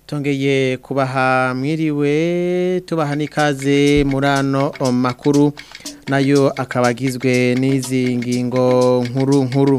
tongeye kubaha mwiriwe tubaha n'ikaze muri ano makuru nayo akaba agizwe n'izi ngingo nkuru nkuru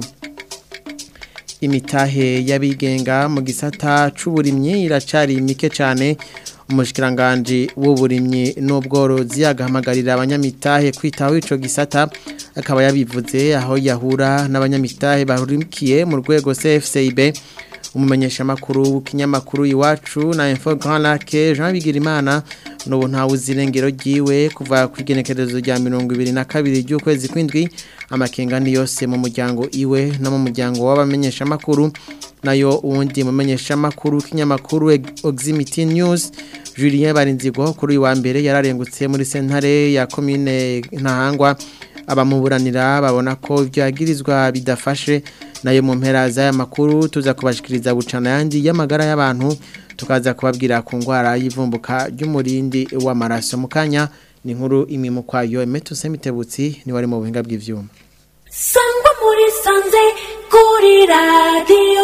imitahe y'abigenga mu gisata c'uburimyi iracari mike cyane umushikiranganje w'uburimyi n'ubworozi agahamagarira abanyamitahe kwitaho ico gisata akaba yabivuze aho yahura n'abanyamitahe bahurikiye mu rwego CFCIB umumenyesha makuru w'ikinyamakuru iwacu na Info Grand Lac Jean Bigirimana n'ubu ntawe uzirengero ryiwe kuva ku igenekerezo rya 22 ry'ukwezi kw'indwi amakengani yose mu muryango iwe no mu muryango w'abamenyesha makuru nayo uwundi mumenyesha makuru kinyamakuru Oximity News Julien Barinzigo kuri wa mbere yararengutse muri sentare ya commune Ntahangwa abamuburanira babona ko ibyo yagirizwa bidafashe nayo mu mpera z'aya makuru tuza kubashikiriza bucana yandi y'amagara y'abantu tukaza kubabwira ku ndwara y'ivumbuka ry'umurindi w'amaraso mu kanya ni nkuru imwe kwayo emetuse mitebutsi ni wari mu buhinga bw'ivyuma sangwa muri sanze kuri radiyo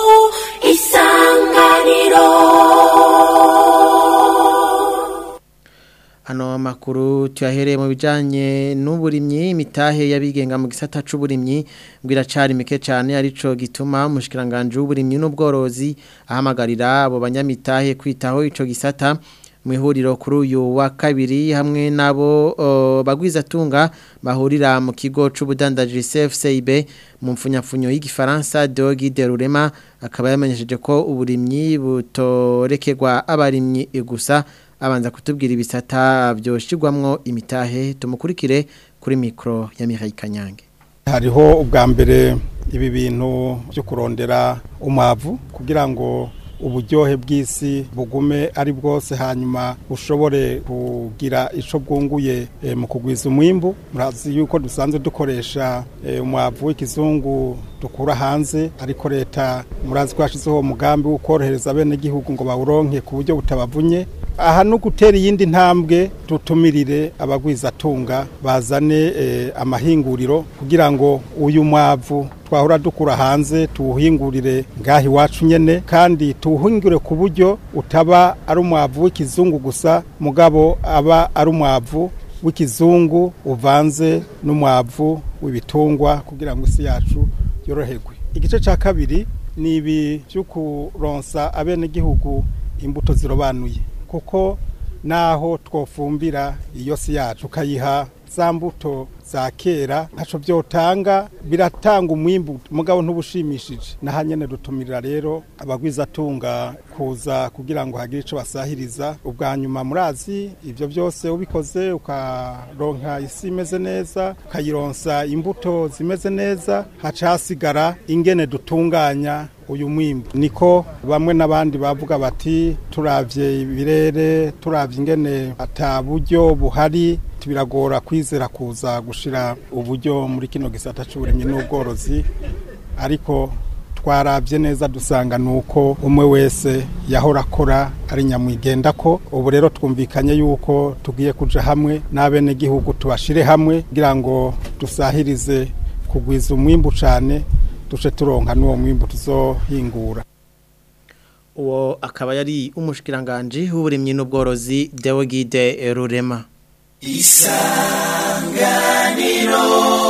isanganiro Hano makuru tuyahereye mu bijanye n'uburimyi imitahe yabigenga mu gisata c'uburimyi mbwira cari mike cyane arico gituma umushikiranganje w'uburimyi n'ubworozi ahamagarira abo banyamitahe kwitaho ico gisata mu ihuriro kuri uyu wa kabiri hamwe nabo uh, bagwiza tunga bahurira mu kigo c'ubudandaji CFCIB mu mfunyapfunyo y'igifaransa Dogi de Rurema akaba yamenyesheje ko uburimyi butorekerwa abarimyi gusa abanza kutubwira ibisata byoshirwamwo imitahe tumukurikire kuri mikro ya Mihaye Kanyange hariho ubwa mbere ibi bintu byo kurondera umwavu kugira ngo uburyohe bw'isi bugume ari bwose hanyuma ushobore kugira ico bwunguye e, mu kugwiza umwimbu murazi yuko dusanzwe dukoresha e, umwavu w'ikizungu dukura hanze ariko leta murazi ko yashizeho umugambi wo korohereza bene gihugu ngo bawuronke ku buryo butabavunye aha no gutera iyindi ntambwe tutumirire abagwizatunga bazane e, amahinguriro kugira ngo uyu mwavu twahora dukura hanze tuwuhingurire ngaho iwacu nyene kandi tuwuhingure ku buryo utaba ari umwavu w'ikizungu gusa mugabo aba ari umwavu w'ikizungu uvanze n'umwavu w'ibitungwa kugira ngo isi yacu yoroherwe igice cya kabiri ni ibi byo kuronsa abenegihugu imbuto zirobanuye kuko naho twofumbira iyo si yacu ukayiha za mbuto za kera ntaco byotanga biratanga umwimbu mugabo ntubushimishije naha nyene dutumirira rero abagwizatunga kuza kugira ngo hagire ico basahiriza ubwa nyuma murazi ivyo byose ubikoze ukaronka isi imeze neza ukayironsa imbuto zimeze neza haca hasigara ingene dutunganya uyu mwimbu niko bamwe n'abandi bavuga bati turavye ibirere turavye ingene ata buryo buhari biragora kwizera kuza gushira uburyo muri kino gisata c'uburimyi n'ubworozi ariko twarabye neza dusanga nuko umwe wese yahora akora ari nyamwigenda ko ubu rero twumvikanye yuko tugiye kuja hamwe n'abene gihugu tubashire hamwe kugira ngo dusahirize kugwiza umwimbu cane duce turonka n'uwo mwimbu tuzohingura uwo akaba yari umushikiranganje w'uburimyi n'ubworozi Deogide Rurema isanganiro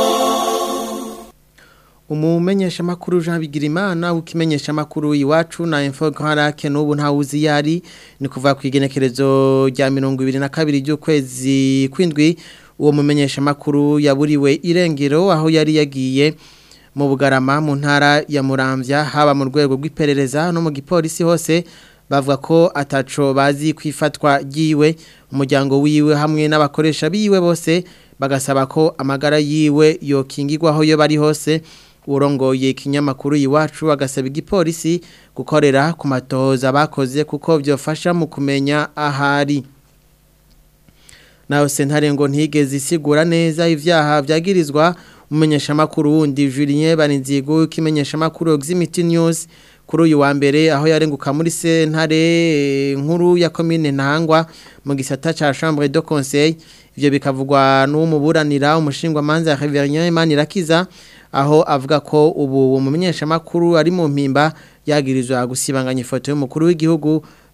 umumenyesha makuru Jean Bigirimana ukimenyesha makuru iwacu na Info Grand Lac n'ubu ntawuzi yari ni kuva ku igenekerezo rya 22 ry'ukwezi kwindwi uwo mumenyesha makuru yaburiwe irengero aho yari yagiye mu bugarama mu ntara ya Muramvya haba mu rwego rw'iperereza no mu gipolisi hose bavuga ko ataco bazi kwifatwa giwe umuryango wiwe hamwe n'abakoresha biwe bose bagasaba ko amagara yiwe yokingirwa aho yo bari hose urongoye ikinyamakuru iwacu agasaba igipolisi gukorera ku matohoza bakoze kuko byofasha mu kumenya ahari naho sentare ngo ntigeze isigura neza ivyaha vyagirizwa umumenyeshamakuru wundi Julien Barinzigo kimenyeshamakuru Oximity News kuri uyu wa mbere aho yarenguka muri sentare nkuru ya commune Ntangwa mu gisata ca chambre de conseil ivyo bikavugwa n'umuburanira umushingwa manza Reverien Imanirakiza aho avuga ko ubu umumenyeshamakuru ari mu mpimba yagirizwa gusibanganya ifoto y'umukuru w'igihugu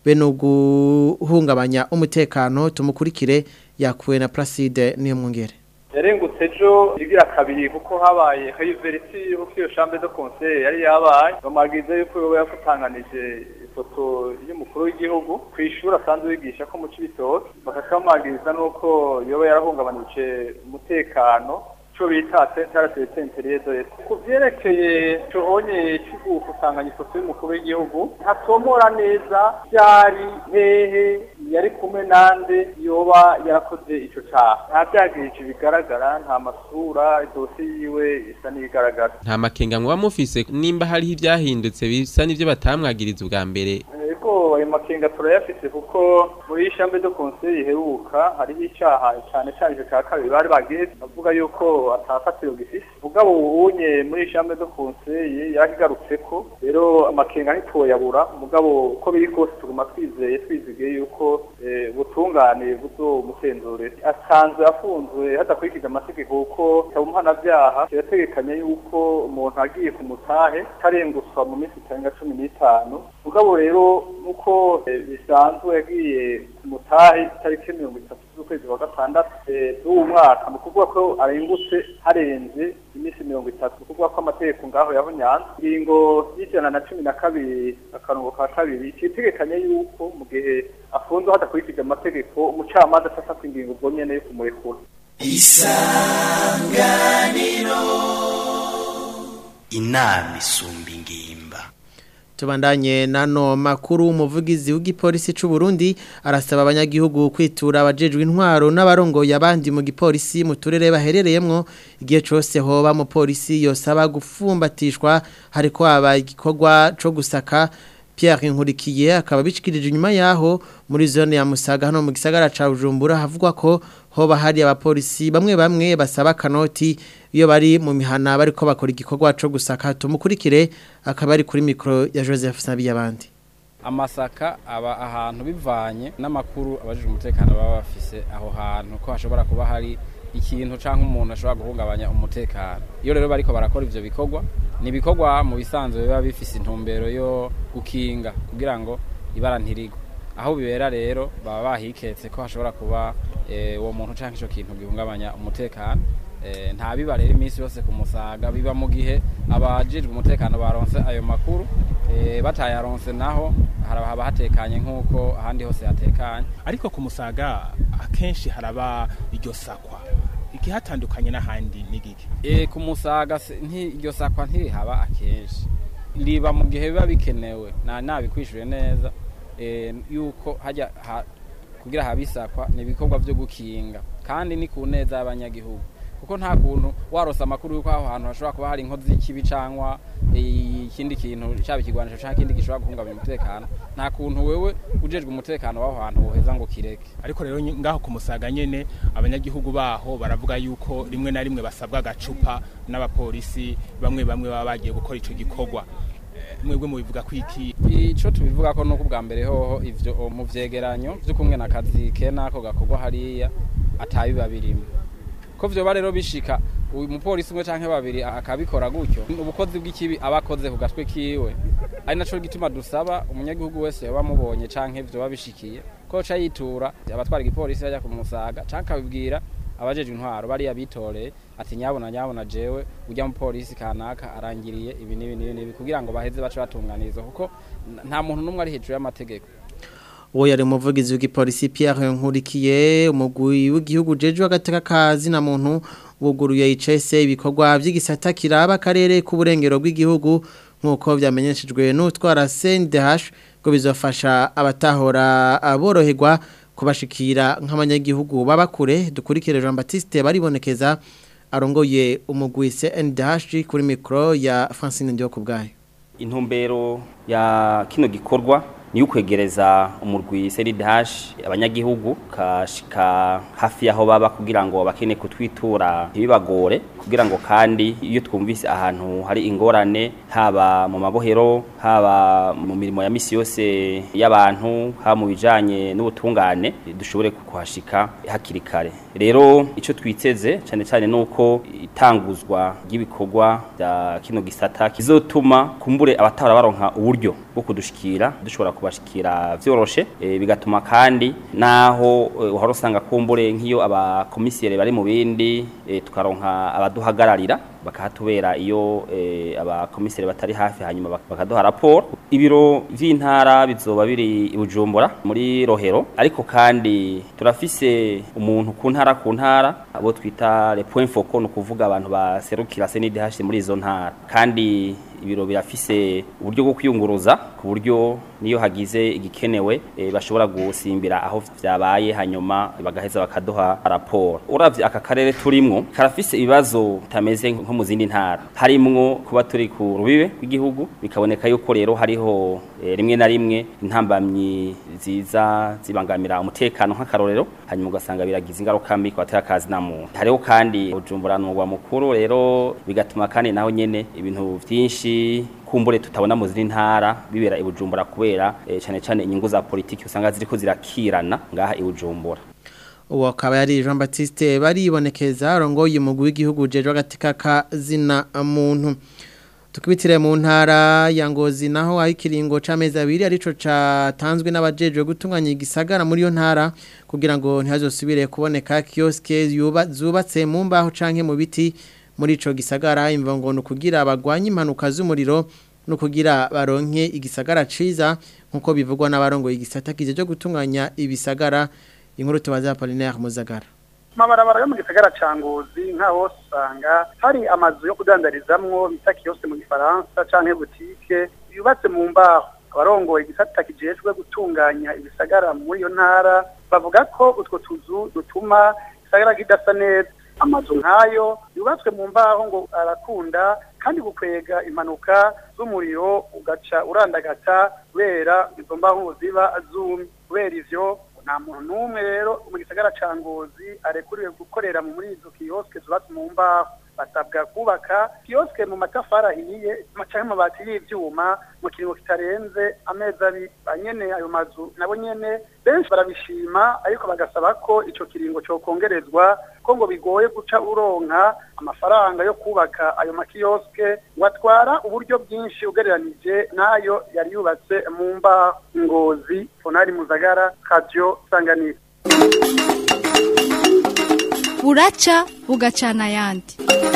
bene guhungabanya umutekano tumukurikire yakuwe na Placide niyo mwongere yarengutse ejo igira kabiri kuko habaye hayuverisi kuko iyo chambre de conseil yari yabaye bamwagize yuko yoba yafutanganije ifoto y'umukuru w'igihugu ku ishuri asanzwe yigisha ko mu cibitoke bakakamwagiriza n'uko yoba yarahungabanije umutekano cyo bita centre de centre de ku vyerekeye cohonye cy'ugufutanganya ifoto y'umukuru w'igihugu ntatomora neza byari hehe yari kumwe nande yoba yarakoze ico caha nta vyagirije bigaragara nta masura idose yiwe isa n'ibigaragara nta makenga muba mufise nimba hariho ivyahindutse bisa n'ivyo batamwagiriza ubwa mbere Ego ayo makenga turayafise kuko muri chambre de conseil iheruka hariho icaha cyane cyane ico ca kabiri bari bagiye bavuga yuko atafatiro gifise mugabo ubunye muri chambre de conseil yarakigarutseko rero amakenga ntitwoyabura mugabo uko biri kose tuguma twizeye twizigiye yuko eh, ubutungane buzomutenzure asanzwe afunzwe hadakurikije amategeko kuko tabumuhanavyaha kirategekanya yuko umuntu agiye ku mutahe tarenguswa mu minsi itarenga cumi n'itanu mugabo rero nuko eh, bisanzwe yagiye ku mutahe itariki mirongo itatu z'ukwezi kwa gatandatu eh, z'uwu mwaka mu kuvuga ko arengutse harenze iminsi mirongo itatu mu kuvuga ko amategeko ngaho yahonyanze ingingo y'ijana na cumi na kabiri akarongo ka kabiri citegekanya yuko mu gihe afunzwe hadakurikije amategeko umucamanza afata ingingo ubwo nyene yo kumurekura inama isumba ingimba Tubandanye nano makuru umuvugizi w'igipolisi c'u Burundi arasaba abanyagihugu kwitura abajejwe intwaro n'abarongoye abandi mu gipolisi mu turere baherereyemwo igihe cose hoba mu polisi yosaba gufumbatishwa hariko haba igikorwa co gusaka Pierre Nkurikiye akaba bishikirije inyuma yaho muri zone ya Musaga hano mu gisagara ca Bujumbura havugwa ko hoba hari abapolisi bamwe bamwe basaba kanoti iyo bari mu mihana bariko bakora igikorwa co gusaka tumukurikire akaba ari kuri mikro ya Joseph Sabiyabandi amasaka aba ahantu bivanye n'amakuru abajije umutekano baba bafise aho hantu ko hashobora kuba hari ikintu canke umuntu ashobora guhungabanya umutekano iyo rero bariko barakora ivyo bikorwa ni ibikorwa mu bisanzwe biba bifise intumbero yo gukinga kugira ngo ibara ntirigwe aho bibera rero baba bahiketse ko hashobora kuba eh, uwo muntu canke ico kintu gihungabanya umutekano eh, nta biba rero iminsi yose ku musaga biba mu gihe abajejwe umutekano baronse ayo makuru eh, batayaronse naho haraba haba hatekanye nk'uko ahandi hose hatekanye ariko ku musaga akenshi haraba iryo sakwa igihatandukanye n'ahandi n'igiki e, ku musaga se- nti- iryo sakwa ntirihaba akenshi riba mu gihe biba bikenewe na nabikwishuye neza e, yuko hajya ha, kugira habe isakwa ni ibikorwa vyo gukinga kandi ni ku neza y'abanyagihugu kuko nta kuntu warose amakuru yuko aho hantu hashobora kuba hari inkozi y'ikibi cangwa eh, ikindi kintu caba ikigwanisho canke ikindi gishobora guhungabanya umutekano nta kuntu wewe ujejwe umutekano w'aho hantu woheza ngo kireke ariko rero ny- ngaho ku musaga nyene abanyagihugu baho baravuga yuko rimwe na rimwe basabwa agacupa n'abapolisi bamwe bamwe baba bagiye gukora ico gikorwa Eh, mwebwe mubivuga ko iki ico tubivuga ko nuko ubwa mbere hoho ivyo o, mu vyegeranyo vy'ukumwe na kazi ke nako gakorwa hariya atabiba birimo ko vyoba rero bishika uyu mupolisi umwe canke babiri akabikora gutyo ubukozi bw'ikibi aba akoze ku gatwe kiwe ari naco gituma dusaba umunyagihugu wese yoba amubonye canke vyoba bishikiye ko ca yitura abatwara igipolisi bajya kumusaga canke akabibwira abajejwe intwaro bariya bitoreye ati nyabona nyabona jewe ujya mu polisi kanaka arangiriye ibi n'ibi n'ibi n'ibi kugira ngo baheze bace batunganirizwa kuko n- nta muntu n'umwe ari hejuru y'amategeko uwo yari umuvugizi w'igipolisi Pierre Nkurikiye umugwi w'igihugu jeje agateka kazi na muntu wuguruye ICS ibikorwa by'igisata kiraba akarere k'uburengero bw'igihugu nkuko byamenyeshejwe n'utwara CNDH ngo bizofasha abatahora aboroherwa kubashikira nk'abanyagihugu babakure dukurikire Jean Baptiste baribonekeza arongoye umugwi CNDH kuri mikro ya Francine Ndio kubgaye intumbero ya kino gikorwa ni ukwegereza umurwi CNDH abanyagihugu kashika hafi yaho baba kugira ngo bakene kutwitura ntibibagore kugira ngo kandi iyo twumvise ahantu hari ingorane haba mu mabohero haba mu mirimo ya misi yose y'abantu haba mu bijanye n'ubutungane dushobore kuhashika hakiri kare rero ico twiteze cyane cyane nuko itanguzwa ry'ibikorwa bya kino gisata kizotuma kumbure abatara baronka uburyo bwo kudushikira dushobora kubashikira vyoroshe e, bigatuma kandi naho e, uhora usanga kumbure nk'iyo abakomisiyere bari mu bindi e, tukaronka abaduhagararira bakahatubera iyo e, abakomisiyere batari hafi hanyuma bak- bakaduha raporo ibiro vy'intara bizoba biri i Bujumbura muri Rohero ariko kandi turafise umuntu ku ntara ku ntara abo twita les points focaux no kuvuga abantu baserukira CNDH muri izo ntara kandi ibiro birafise uburyo bwo kwiyunguruza ku buryo niyo hagize igikenewe e, bashobora gusimbira aho vyabaye hanyuma bagaheza bakaduha raporo uravye aka karere turimwo karafise ibibazo bitameze nko mu zindi ntara harimwo kuba turi ku rubibe rw'igihugu bikaboneka yuko rero hariho e, rimwe na rimwe intambamyi ziza zibangamira umutekano nk'akarorero hanyuma ugasanga biragize ingaruka mbi ku batera akazi na muntu hariho kandi Bujumbura n'umugwa mukuru rero bigatuma kandi naho nyene ibintu vyinshi kumbure tutabona mu zindi ntara bibera i Bujumbura kubera e, cane cane inyungu za politiki usanga ziriko zirakirana ngaha i Bujumbura uwo akaba yari Jean Baptiste baribonekeza arongoye umugwi w'igihugu jeje agatika kazina muntu tukibitire mu ntara ya Ngozi naho aho ikiringo c'amezi abiri arico catanzwe n'abajejwe gutunganya igisagara muri yo ntara kugira ngo ntihazosubire kuboneka kioske yuba zubatse mu mbaho canke mu biti muri ico gisagara imvango no kugira abagwanya impanuka z'umuriro no kugira baronke igisagara ciza nkuko bivugwa n'abarongo igisata kije cyo gutunganya ibisagara inkuru tubaza Apollinaire Muzagara amabarabara yo mu gisagara ca ngozi nka hose usanga hari amazu yo kudandarizamwo bita kiyose mu gifaransa canke butike yubatse mu mbaho abarongoye igisata kijejwe gutunganya ibisagara muri iyo ntara bavuga ko utwo tuzu dutuma igisagara kidasa neza amazu nk'ayo yubatswe mu mbaho ngo arakunda kandi gukwega impanuka z'umuriro ugaca urandagata kubera izo mbaho ziba zumye kubera ivyo nta muntu n'umwe rero mu gisagara ca ngozi arekuriwe gukorera muri izo kiyoske zubatse mu mbaho basabwa kubaka kiyoske mu matafari ahiye canke amabati y'ivyuma mu kiringo kitarenze amezi abiri banyene ayo mazu nabo nyene benshi barabishima ariko bagasaba ko ico kiringo cokongerezwa ko ngo bigoye guca uronka amafaranga yo kubaka ayo makiyoske ngo atwara uburyo bwinshi ugereranije n'ayo yari yubatse mu mbaho ngozi fonari muzagara radio sanganiro buraca bugacana ayandi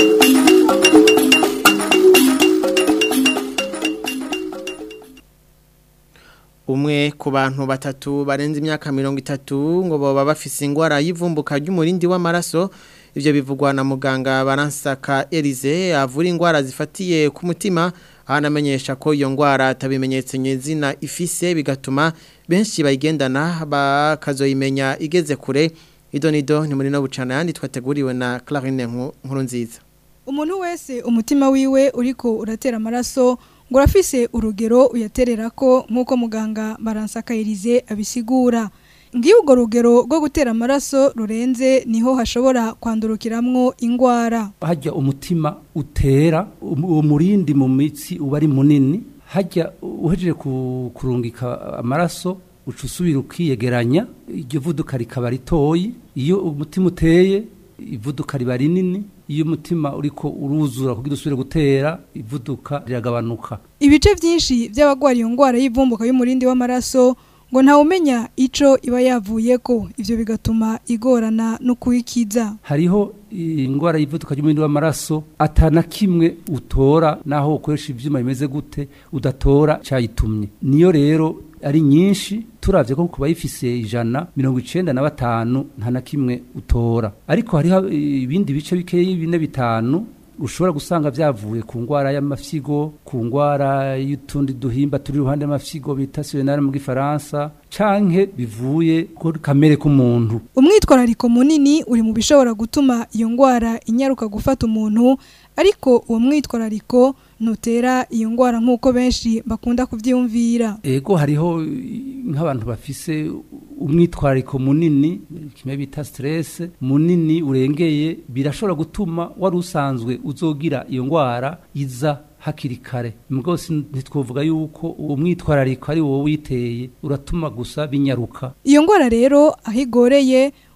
umwe ku bantu batatu barenze imyaka mirongo itatu ngo baba bafise ingwara y'ivumbuka ry'umurindi w'amaraso ivyo bivugwa na muganga baransaka Elize avura ingwara zifatiye ku mutima ahanamenyesha ko iyo ngwara atabimenyetse nyezina ifise bigatuma benshi bayigendana bakazoyimenya igeze kure idonido ni muri no bucana yandi twateguriwe na Clarine nkuru nziza umuntu wese umutima wiwe uriko uratera amaraso ngo urafise urugero uyaterera ko nk'uko muganga baransakayirize abisigura ngiyo urwo rugero rwo gutera amaraso rurenze niho hashobora kwandurukiramwo ingwara hajya umutima utera uwo murindi mu mitsi uba ari munini hajya uhejeje kurungika amaraso uca usubira ukiyegeranya iryo vuduka rikaba ritoyi iyo umutima uteye ivuduka riba rinini iyo umutima uriko uruzura kugira usubire gutera ivuduka riragabanuka ibice byinshi by'abagwara iyo ngwara y'ivumbuka y'umurindi w'amaraso ngo ntawumenya ico iba yavuyeko ivyo bigatuma igorana no kuyikiza hariho ingwara y'ivuduka ry'umurindi w'amaraso atana kimwe utora naho ukoresha ivyuma bimeze gute udatora cayitumye niyo rero ari nyinshi turavye ko kuba yifise ijana mirongo icenda na batanu nta na kimwe utora ariko hariho ibindi bice bikeyi bine bitanu ushobora gusanga vyavuye ku ngwara y'amafyigo ku ngwara y'utundi duhimba turi iruhande y'amafyigo bita sirενare mu gifaransa canke bivuye ku kamere k'umuntu umwitwarariko munini uri mu bishobora gutuma iyo ngwara inyaruka gufata umuntu ariko uwo mwitwarariko nutera iyo ngwara nk'uko benshi bakunda kuvyiyumvira ego hariho nk'abantu bafise umwitwarariko munini kimwe bita stress munini urengeye birashobora gutuma wari usanzwe uzogira iyo ngwara iza hakiri kare rwose ntitwavuga yuko uwo mwitwarariko ari wowe witeye uratuma gusa binyaruka iyo ngwara rero aho igoreye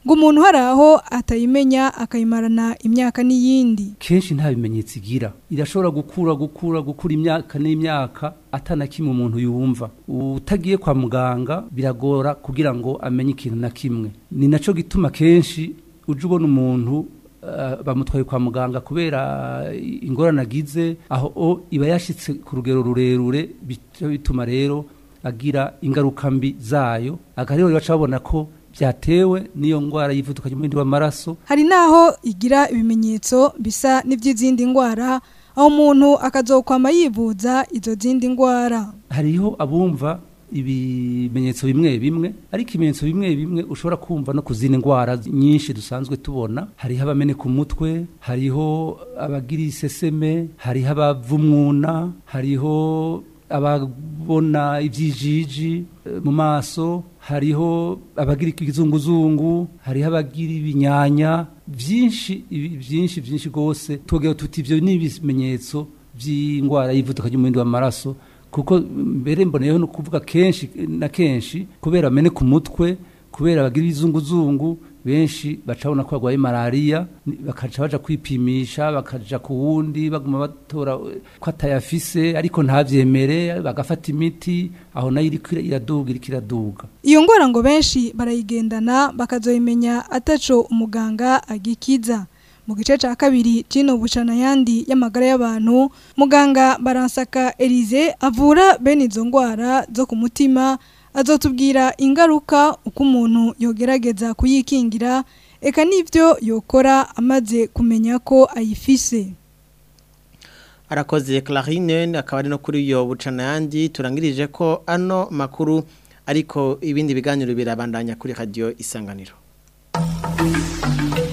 ngo umuntu hari aho atayimenya akayimarana imyaka n'iyindi kenshi nta bimenyetso igira irashobora gukura gukura gukura imyaka n'imyaka atana kimwe umuntu yumva utagiye kwa muganga biragora kugira ngo amenye ikintu na kimwe ni naco gituma kenshi uje ubona umuntu uh, bamutwaye kwa muganga kubera ingorane agize aho o iba yashitse ku rugero rurerure bica bituma rero agira ingaruka mbi zayo aga rero baca babona ko byatewe n'iyo ndwara y'ivuduka ry'umurindi w'amaraso hari naho igira ibimenyetso bisa n'iby'izindi ndwara aho umuntu akazokwama yivuza izo zindi ndwara hariho abumva ibimenyetso bimwe bimwe ariko ibimenyetso bimwe bimwe ushobora kumva no ku zindi ndwara nyinshi dusanzwe tubona hariho abameneka umutwe hariho abagira iseseme hariho abavumwuna hariho ababona ibyijiji mu maso hariho abagira ikizunguzungu hariho abagira ibinyanya byinshi byinshi byinshi rwose tugira tuti ibyo ni ibimenyetso by'indwara y'ivuduka ry'umurindi w'amaraso kuko mbere mboneyeho no kuvuga kenshi na kenshi kubera ameneka umutwe kubera abagira ibizunguzungu benshi bacabona ko barwaye malariya bakaca baja kwipimisha bakaja ku wundi baguma batora ko atayafise ariko ntavyemere bagafata imiti aho nayo iriko iraduga iriko iraduga iyo ngwara ngo benshi barayigendana bakazoyimenya ataco umuganga agikiza mu gice ca kabiri cino bucana yandi y'amagara y'abantu muganga baransaka Elize avura bene izo ngwara zo ku mutima azotubwira ingaruka uko umuntu yogerageza kuyikingira eka n'ibyo yokora amaze kumenya ko ayifise arakoze Clarine akaba ari no kuri iyo bucana yandi turangirije ko ano makuru ariko ibindi biganiro birabandanya kuri radio isanganiro